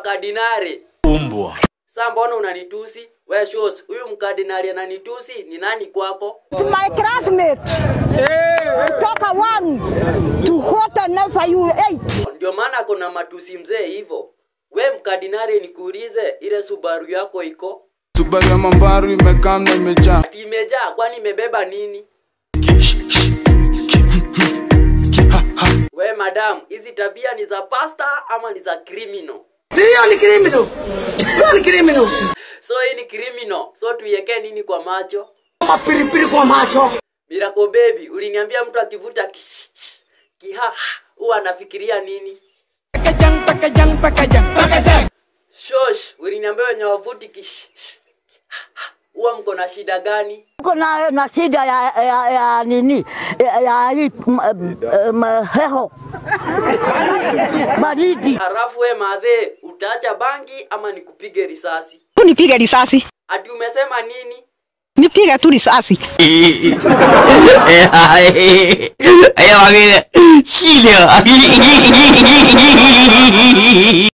wakardinari. Umbwa. Sasa mbona unanitusi? We shows, huyu mkardinali ananitusi ni nani kwako? It's my classmate. Toka one to what never you eight. Ndio maana kuna matusi mzee hivyo. We mkardinali, nikuulize, ile Subaru yako iko Subaru ya mambaru imekaa na imejaa ati imejaa? Kwani imebeba nini? We madam, hizi tabia ni za pasta ama ni za criminal? Sio ni criminal. Sio ni criminal. So hii ni criminal. So tuiwekee nini kwa macho? Mapiripiri kwa macho. Miracle baby, uliniambia mtu akivuta kish, kiha huwa anafikiria nini? Shosh, uliniambia wenye wavuti kish huwa mko na shida gani? Uko na, na shida ya, ya, ya nini ya, ya hii m- m- heho baridi. Halafu we madhe, utaacha bangi ama nikupige risasi? Nipige risasi, Ati umesema nini? nipige tu risasi. Ella va a quedar. Chile.